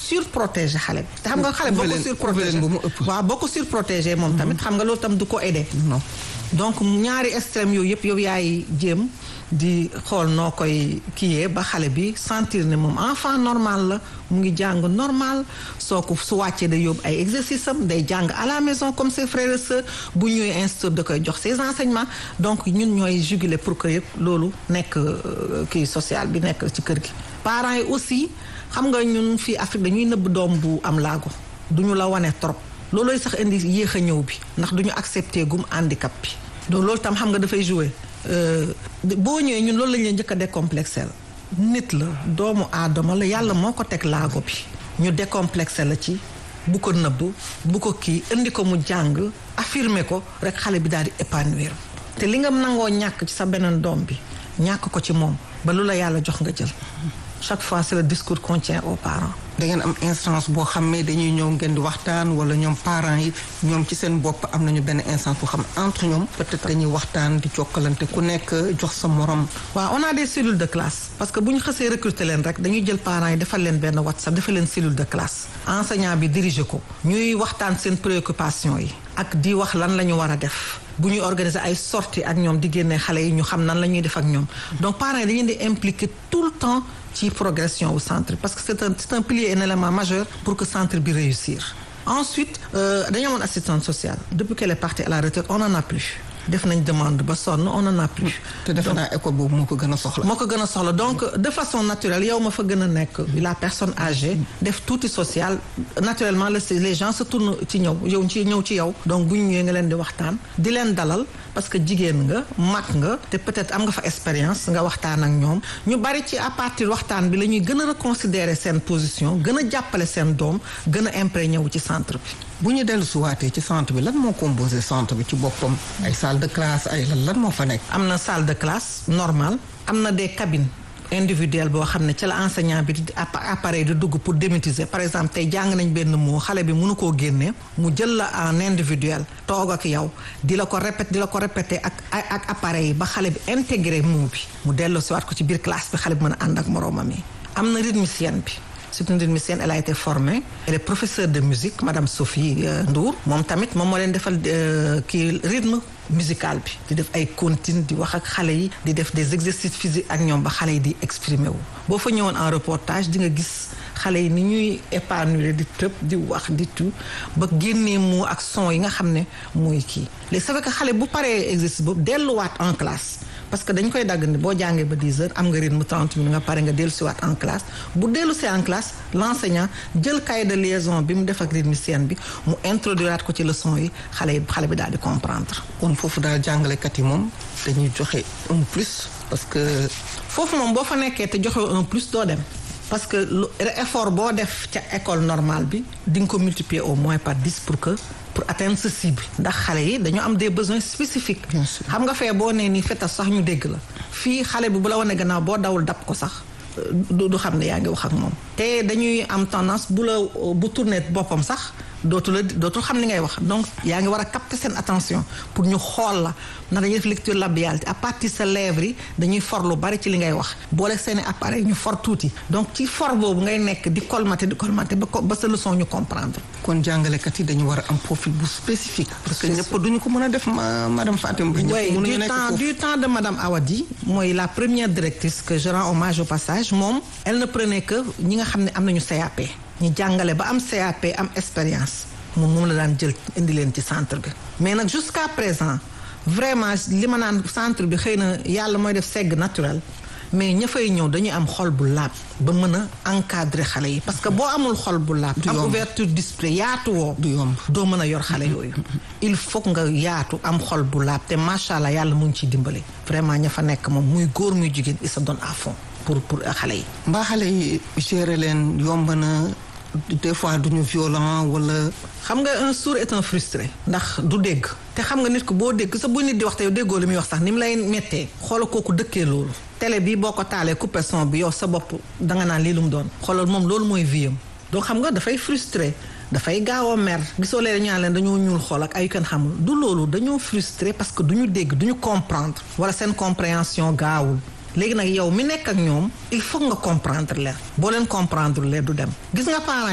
surprotéger xale bi te xam nga xale boo ko leen- surprotéger leen ba mu ëpp. waaw boo ko surprotéger moom tamit xam nga loolu tam du ko aider non donc ñaari extrême yooyu yëpp yow yaay jéem di xool noo koy kiiyee ba xale bi sentir ne moom enfant normal la mu ngi jàng normal soo ko su wàccee day yóbbu ay exercice am day jàng à la maison comme ses frères et sœurs bu ñëwee institut da koy jox ses enseignements donc ñun ñooy juguler pour que yëpp loolu nekk euh, kii social bi nekk ci kër gi. parents yi aussi xam nga ñun fii Afrique dañuy nëbb doom bu am laago duñu la wane trop. loolooy sax indi yéex a ñëw bi ndax duñu accepter gum handicap bi donc loolu tam xam nga dafay jouer euh, boo ñëwee ñun loolu lañ leen njëkk a décomplexé nit la doomu aadama la yàlla moo ko teg laago bi ñu décomplexé la ci bu ko nëbb bu ko kii indi ko mu jàng affirmer ko rek xale bi daal di épanouir te li nga nangoo ñàkk ci sa beneen doom bi ñàkk ko ci moom ba lu la yàlla jox nga jël chaque fois c'est le discours qu'on tient aux parents da ngeen am instance boo xam ne dañuy ñëw ngeen di waxtaan wala ñoom parents yi ñoom ci seen bopp am nañu benn instance boo xam ne entre ñoom peut-être dañuy waxtaan di jokkalante ku nekk jox sa morom. waaw on a des cellules de classe parce que bu ñu xësee recruter leen rek dañuy jël parents yi defal leen benn WhatsApp defal leen cellule de classe enseignant bi diriger ko ñuy waxtaan seen préoccupation yi ak di wax lan la ñu war a def bu ñuy organiser ay sorties ak ñoom di génne xale yi ñu xam nan la ñuy def ak ñoom donc parents yi dañuy di impliquer tout le temps ci progression au centre parce que c'est un c'est un pilier et un élément majeur pour que centre bi réussir ensuite dañoo amoon assistante sociale depuis qu'elle est partie à la retraite on en a plus def nañ demande ba sonn on en a plus te defe naa école boobu moo ko gën a soxla. moo ko gën a soxla donc de façon naturelle yow ma fa gën a nekk la personne âgée def tuuti social naturellement le les gens se tournent ci ñëw yow ci ñëw ci yow donc bu ñu ñëwee nga leen di waxtaan di leen dalal parce que jigéen nga mag nga te peut-être am nga fa expérience nga waxtaan ak ñoom ñu bari ci à partir waxtaan bi la ñuy gën a reconsidérer seen position gën a jàppale seen doom gën a imprégné wu ci centre bi bu ñu dellu suwaatee ci centre bi lan moo composé centre bi ci boppam ay salle de classe ay lan lan moo fa nekk. am na salle de classe normale am na des cabines individuelles boo xam ne ci la enseignant bi di appareil di dugg pour démythiser par exemple tey jàng nañ benn mot xale bi mënu koo génne mu jël la en individuel toog ak yow di la ko répété di la ko répété ak ak appareil yi ba xale bi intégré mot bi mu dellu siwaat ko ci biir classe bi xale bi mën a ànd ak moroomam yi am na rythmicienne bi c'est une rythmicienne elle a été formée elle est professeure de musique madame Sophie Ndour moom tamit moom moo leen defal kii rythme musical bi di def ay comptines di wax ak xale yi di def des exercices physiques ak ñoom ba xale yi di exprimer wu boo fa ñëwoon en reportage di nga gis xale yi ni ñuy épanouir di tëb di wax di tout ba génnee moo ak son yi nga xam ne mooy kii léegi ça fait que xale bu paree exercice boobu delluwaat en classe parce que dañ koy dagg ni boo jàngee ba 10 heures am nga rythme 30 minutes nga pare nga dellu siwaat en classe bu dellu si en classe l'enseignant jël cahier de liaison bi mu def ak rythmicienne bi mu introduiraat ko ci leçon yi xale yi xale bi daal di comprendre kon foofu daal jàngalekat yi moom dañuy joxe un plus parce que foofu moom boo fa nekkee te joxe un plus doo dem parce que lu effort boo def ca école normale bi di nga ko multiplier au moins par 10 pour que pour atteindre ce cible ndax xale yi dañoo am des besoins spécifiques xam nga fee boo nee nii fetas sax ñu dégg la fii xale bi bu la wane gannaaw boo dawul dab ko sax du xam ne yaa ngi wax ak moom te dañuy am tendance bu la bu tourné boppam sax dootu la dootul xam li ngay wax donc yaa ngi war a capter seen attention pour ñu xool la ndax dañuy def lecture labiale à partir sa lèvres yi dañuy for lu bari ci li ngay wax boole seeni appareil ñu for tuuti donc ci for boobu ngay nekk di colmater di colmater ba ba sa leçon ñu comprendre. kon jàngalekat yi dañu war a am profil bu spécifique. parce que ñëpp duñu ko mën a def madame Fatim. ñëpp mënuñu nekk foofu du temps de madame Awadi mooy la première directrice que je rends hommage au passage moom elle ne prenait que ñi nga xam ne am nañu CAP. ñu jàngale ba am CAP am expérience moom moom la daan jël indi leen ci centre bi mais nag jusqu'à présent vraiment li ma naan centre bi xëy na yàlla mooy def segg naturel mais ña fay ñëw dañuy am xol bu laab ba mën a encadrer xale yi parce que boo amul xol bu laab am ouverture d'esprit yaatu woo du yomb doo mën a yor xale yooyu il faut nga yaatu am xol bu laab te macha allah yàlla mu ngi ciy dimbale vraiment ña fa nekk moom muy góor muy jigéen il se donne à fond pour pour xale yi mbaa xale yi gérer leen yomb na des fois duñu violent wala. xam nga un sourd est un frustré. ndax du dégg. te xam nga nit ko boo dégg sa bu nit di wax te yow déggoo li muy wax sax ni mu lay mettee. xoola kooku dëkkee loolu. télé bi boo ko taalee coupé son bi yow sa bopp danga naan lii lu mu doon. xoolal moom loolu mooy vie am. donc xam nga dafay frustré. dafay gaaw a mer. gisoo leen ñaan leen dañoo ñuul xool ak ay kenn xamul. du loolu dañoo frustré parce que duñu dégg duñu comprendre. wala seen compréhension gaawul. léegi nag yow mi nekk ak ñoom il faut nga comprendre leen boo leen comprendre leen du dem gis nga parents